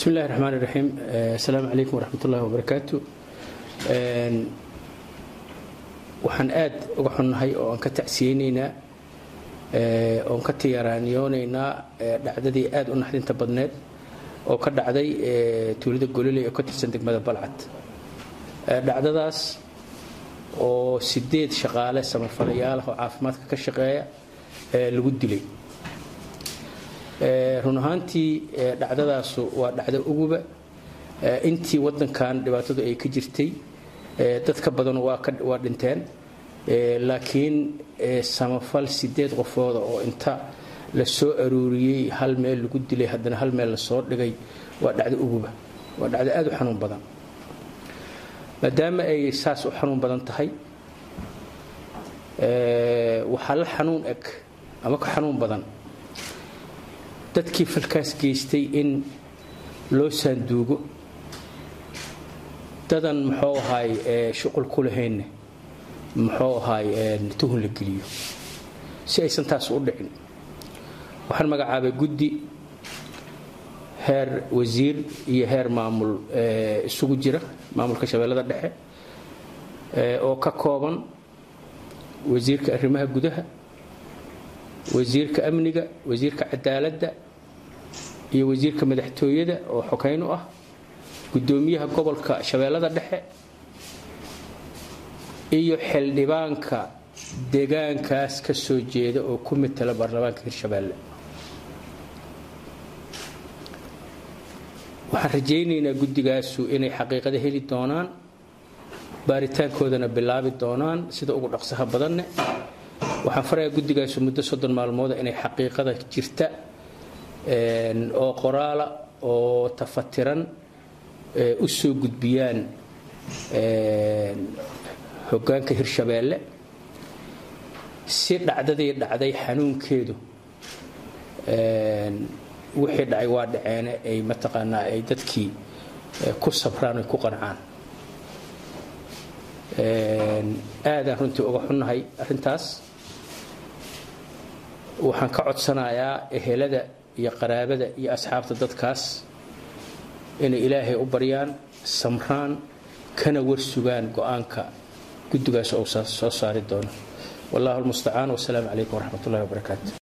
bismi illahi raxmaan iraxiim assalaamu calaykum waraxmat ullahi wabarakaatu waxaan aad uga xunnahay oo aan ka tacsiyeynaynaa oon ka tiyaraaniyoonaynaa dhacdadii aad u naxdinta badneed oo ka dhacday tuulada gololey oo ka tirsan degmada balcad dhacdadaas oo sideed shaqaale samafalayaal oo caafimaadka ka shaqeeya lagu dilay run ahaantii dhacdadaasu waa dhacdo uguba intii wadankan dhibaatadu ay ka jirtay dad ka badan waa dhinteen laakiin samafal sideed qofooda oo inta la soo aruuriyey hal meel lagu dilay haddana hal meel lasoo dhigay waa dhacdo uguba waa dhacdo aad u xanuun badan maadaama ay saas u xanuun badan tahay waxaa la xanuun eg ama ka xanuun badan dadkii falkaas geystay in loo saanduugo dadan muxuu ahaay shuqul ku lahaynne muxuu ahaay tuhun la geliyo si aysan taas u dhicin waxaan magacaabay guddi heer wasiir iyo heer maamul isugu jira maamulka shabeellada dhexe oo ka kooban wasiirka arrimaha gudaha wasiirka amniga wasiirka cadaaladda iyo wasiirka madaxtooyada oo xokayn u ah guddoomiyaha gobolka shabeellada dhexe iyo xildhibaanka deegaankaas ka soo jeeda oo ku matala baarlamaanka hirshabeelle waxaan rajaynaynaa guddigaasu inay xaqiiqada heli doonaan baaritaankoodana bilaabi doonaan sida ugu dhaqsaha badanne waxaan farayaa guddigaasu muddo soddon maalmooda inay xaqiiqada jirta oo qoraala oo tafatiran u soo gudbiyaan hoggaanka hirshabeelle si dhacdadii dhacday xanuunkeedu wixii dhacay waa dhaceene ay mataqaanaa ay dadkii ku sabraan ay ku qancaan aadaan runtii uga xunnahay arrintaas waxaan ka codsanayaa ehelada iyo qaraabada iyo asxaabta dadkaas inay ilaahay u baryaan samraan kana warsugaan go-aanka guddigaas ou soo saari doono wallahu almustacaan wasalaamu calaykum waraxmat ullahi wabarakaatu